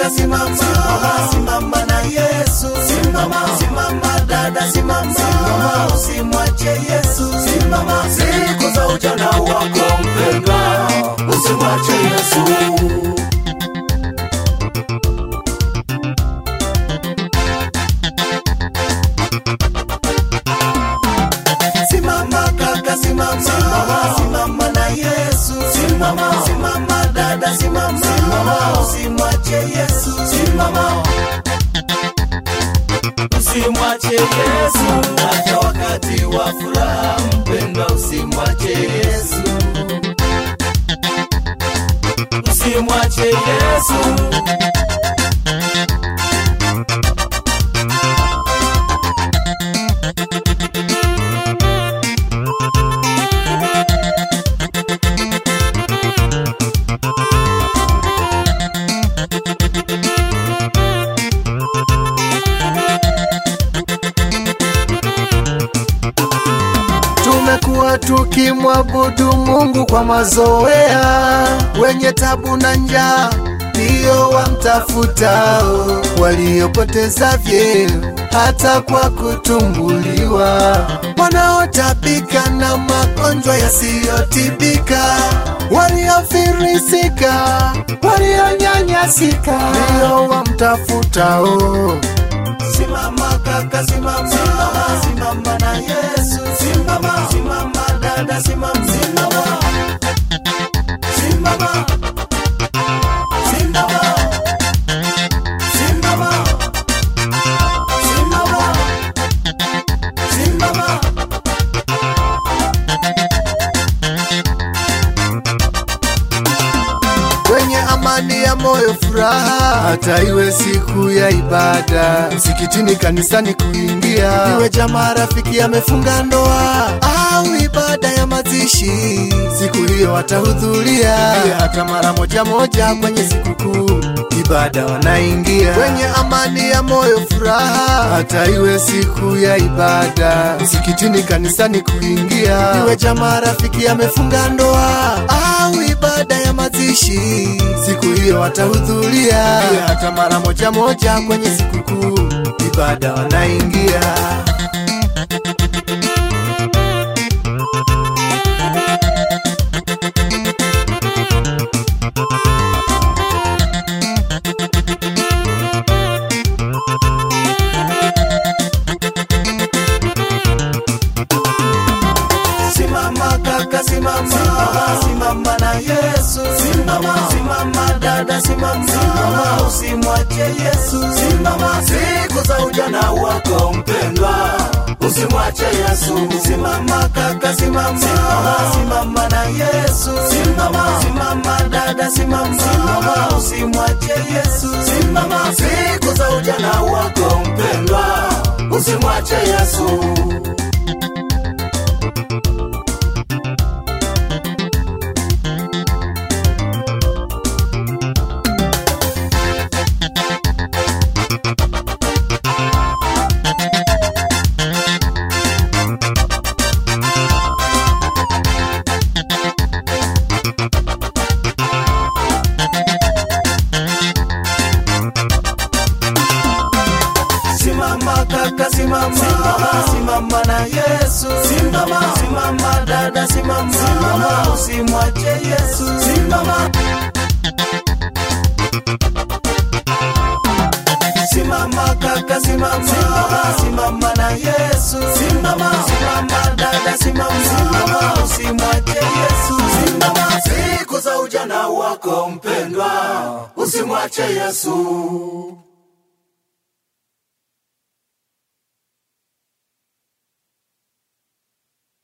kaka simama, simama, simama na Yesu, simama, simama dada, simama, simama, usimwache Yesu, simama, siku za ujana wako mpendwa, usimwache Yesu. Simama kaka simama, simama, simama na Yesu, simama, simama dada, simama, simama, usimwache Yesu, simama, usimwache Yesu hata wakati wa furaha, mpendwa, usimwache Yesu, usimwache Yesu. Tumekuwa tukimwabudu Mungu kwa mazoea, wenye tabu na njaa ndiyo wamtafutao, waliopoteza vyeo hata kwa kutumbuliwa, wanaotapika na magonjwa yasiyotibika, waliofirisika, walionyanyasika, ndiyo wamtafutao. Simama kaka simama, simama, simama na Yesu, simama, simama dada, simama, simama, simama, simama, simama, simama, simama. wenye amani ya moyo, furaha hata iwe siku ya ibada, msikitini, kanisani kuingia, iwe jamaa rafiki amefunga ndoa au ibada ya mazishi, siku hiyo watahudhuria, iwe hata mara moja moja kwenye sikukuu ibada wanaingia, wenye amani ya moyo, furaha hata iwe siku ya ibada, msikitini, kanisani kuingia, iwe jamaa rafiki amefunga ndoa au ibada ya mazishi, siku hiyo watahudhuria, iwe hata mara moja moja kwenye sikukuu ibada wanaingia. Simama kaka simama, simama, simama na Yesu, simama, simama dada, simama, simama, usimwache Yesu, simama, siku za ujana wako mpendwa, usimwache Yesu, simama kaka simama, simama, simama na Yesu, simama, simama dada, simama, simama, usimwache Yesu, simama, siku za ujana wako mpendwa, usimwache Yesu. Simama kaka simama, simama, simama na Yesu, simama, simama dada, simama, simama, usimwache Yesu, simama. Simama kaka simama, simama, simama na Yesu, simama, simama dada, simama, simama, usimwache Yesu, simama. Siku za ujana wako mpendwa, usimwache Yesu.